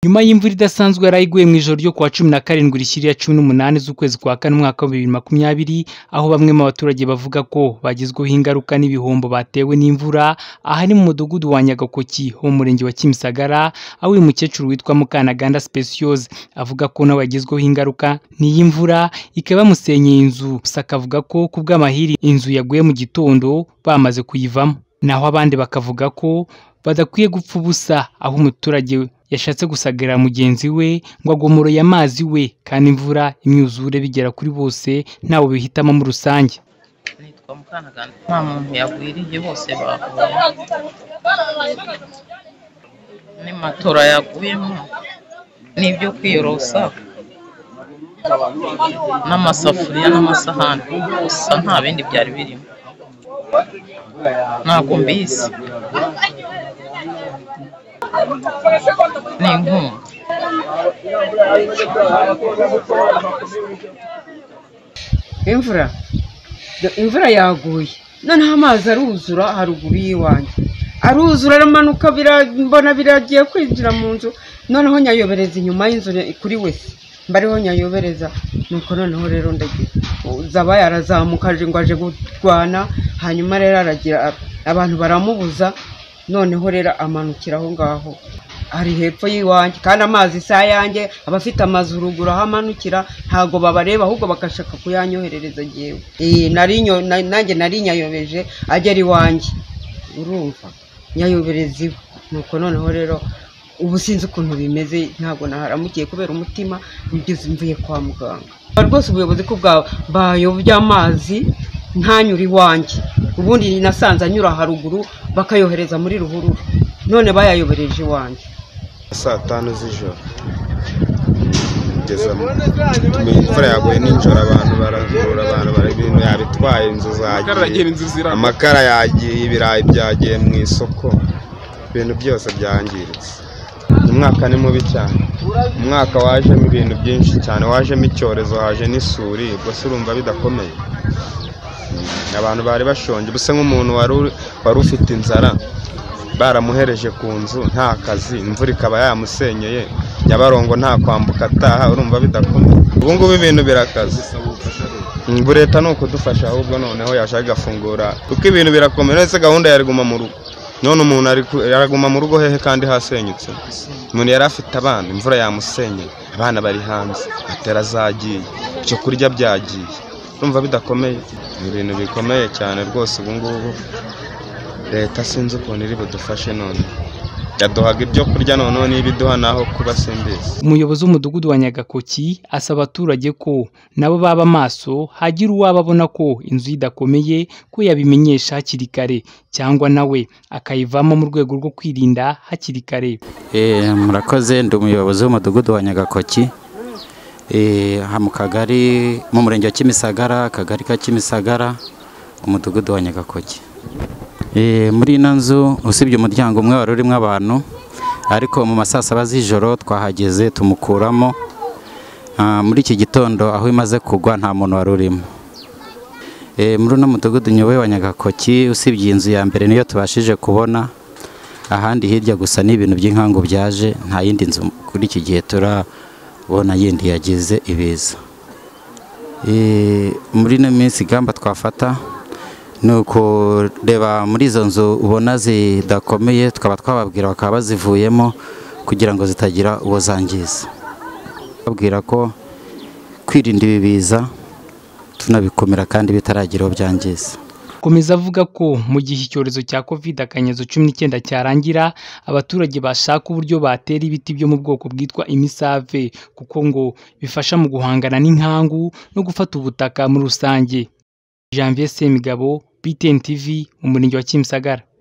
Nyuma y'imvura idasanzwe yaraye iguye mu ijoro ryo ku wa cumi na karindwi rishyira cumi n'umunani z'ukwezi kwa kane umwaka wa bibiri makumyabiri, aho bamwe mu baturage bavuga ko bagizweho ingaruka n'ibihombo batewe n'imvura, aha ni mu mudugudu wa Nyagakoki ho mu murenge wa Kimisagara, aho uyu mukecuru witwa Mukanaganda Speciose avuga ko nawe yagizweho ingaruka n'iyi mvura, ikaba yamusenyeye inzu, gusa akavuga ko ku bw'amahiri inzu yaguye mu gitondo bamaze kuyivamo, naho abandi bakavuga ko badakwiye gupfa ubusa, aho umuturage yashatse gusagarira mugenzi we ngo agomoroye amazi we, kandi imvura, imyuzure bigera kuri bose ntawe bihitamo muri rusange. nitwa Mukanaganda nta muntu yagwiriye bose bahuye ni matora yaguyemo n'ibyo kwiyorosa n'amasafuriya n'amasahani gusa nta bindi byari birimo ntabwo mbizi ni inkunga imvura imvura yaguye noneho amazi aruzura haruguru y'iwanjye aruzura aramanuka mbona biragiye kwinjira mu nzu noneho nyayobereza inyuma y'inzu kuri wese mbariho nyayobereza nuko noneho rero ndagira zaba yarazamukaje ngo aje kurwana hanyuma rero aragira abantu baramubuza noneho rero amanukira aho ngaho ari hepfo y'iwanjye kandi amazi si ayanjye abafite amazu ruguru aho amanukira ntabwo babareba ahubwo bagashaka kuyanyoherereza jyewe Ee, nari nyo- na- nanjye nari nyayobeje agera iwanjye urumva nyayobereza iwe nuko noneho rero ubu sinzi ukuntu bimeze ntabwo naharamukiye kubera umutima ngeze mvuye kwa muganga rwose ubuyobozi ko bwa bayobya amazi ntanyure iwanjye ubundi nasanze anyura haruguru bakayohereza muri ruhurura none bayayobereje iwanjye saa tanu z'ijoro kugeza mu- imvura yaguye nijoro abantu baragurura abantu bara ibintu yabitwaye inzu zagiye amakara yagiye ibirayi byagiye mu isoko ibintu byose byangiritse umwaka ni mubi cyane umwaka wajemo ibintu byinshi cyane wajemo icyorezo haje n'isuri ubwo se urumva bidakomeye abantu bari bashonje gusa nk'umuntu wari uri- wari ufite inzara baramuhereje ku nzu nta kazi imvura ikaba yamusenyeye nyabarongo nta kwambuka ataha urumva bidakomeye ubu ngubu ibintu birakaze ngo leta ni ukudufasha ahubwo noneho yashaka igafungura kuko ibintu birakomeye ndetse gahunda yariguma mu rugo none umuntu ari ku- yaraguma mu rugo hehe kandi hasenyutse umuntu yari afite abana imvura yamusenyeye abana bari hanze atera zagiye ibyo kurya byagiye urumva bidakomeye ni ibintu bikomeye cyane rwose ubu ngubu leta sinzi ukuntu iri budufashe none yaduhaga ibyo kurya noneho niba iduha naho kuba simbizi Umuyobozi w'umudugudu wa Nyagakoki asaba abaturage ko nabo baba maso hagira uwaba abona ko inzu ye idakomeye ko yabimenyesha hakiri kare cyangwa nawe akayivamo mu rwego rwo kwirinda hakiri kare. Eh, murakoze ndi umuyobozi w'umudugudu wa nyagakoki Eh, aha mu kagari mu murenge wa kimisagara akagari ka kimisagara umudugudu wa nyagakoki Eh, muri ino nzu usibye umuryango umwe wari urimo abantu ariko mu masaa saba z'ijoro twahageze tumukuramo Ah, muri iki gitondo aho imaze kugwa nta muntu wari urimo Eh, muri uno mudugudu nyoboye wa nyagakoki usibye inzu ya mbere niyo tubashije kubona ahandi hirya gusa ni ibintu by'inkangu byaje nta yindi nzu kuri iki gihe turabona yindi yagize ibiza Eh, muri ino minsi ingamba twafata ni ukureba muri izo nzu ubona zidakomeye tukaba twababwira bakaba bazivuyemo kugira ngo zitagira uwo zangiza babwira ko kwirinda ibi biza tunabikumira kandi bitaragira uwo byangiza Komeza avuga ko mu gihe icyorezo cya covid akanyezo cumi n'icyenda cyarangira abaturage bashaka uburyo batera ibiti byo mu bwoko bwitwa imisave kuko ngo bifasha mu guhangana n'inkangu no gufata ubutaka muri rusange. Janvier Semigabo, BTN TV, mu murenge wa Kimisagara.